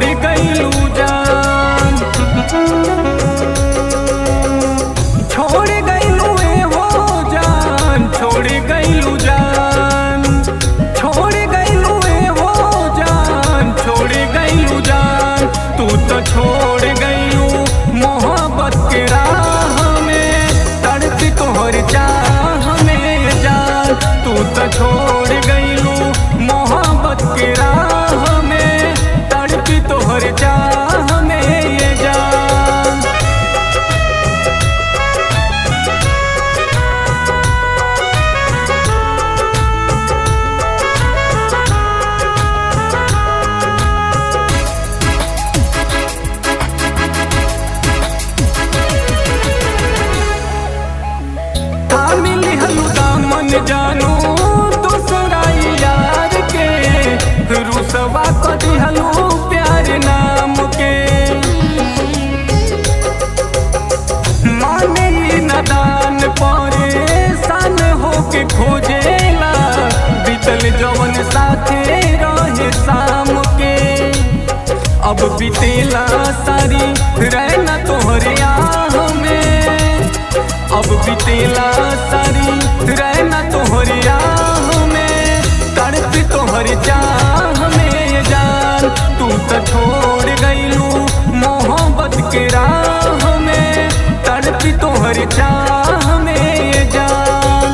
गईलू जान छोड़ गईलू ए हो जान छोड़ गईलू जान छोड़ गईलू ए हो जान छोड़ गईलू जान तू तो छोड़ गईलू मोहब्बत के राह में तड़पी तोहर चाह में जान तू तो छोड़ गईलू मोहब्बत के राह में तड़पी तोहर चाह में ये जान मिली हलू दामन जानू दूसरा यार के रुसवा को दिहलू प्यार नाम के माने ही नदान परे सन होके खोजेला बीतल जवन साथे रहे शाम के अब बीतेला सारी रहना तोहरे आह में अब बीतेला सारी रहना तोहरे आह में तड़प तोहर चाह में जान तू तो छोड़ गईलू मोहब्बत के राह में तड़प तोहर चाह में जान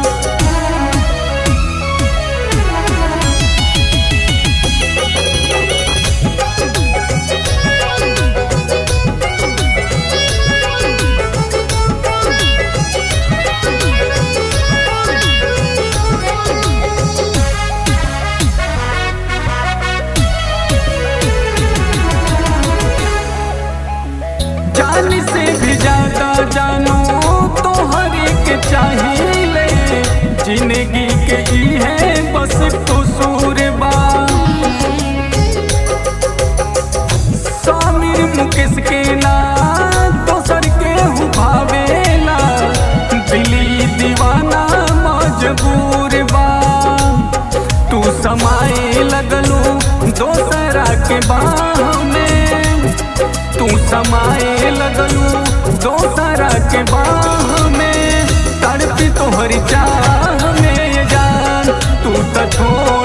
जान से भी ज्यादा जानू तो हर एक चाहिए जिंदगी के ही है बस कसूर बा सामिर मुकेश के ना दोसर के हूँ भावेला दिली दीवाना मजबूर बा तू समाए लगलू दोसरा के बाह में तू समाए लगलू दोसरा के बाह में तड़पी तोहरी चाह में जान तू तो छोड़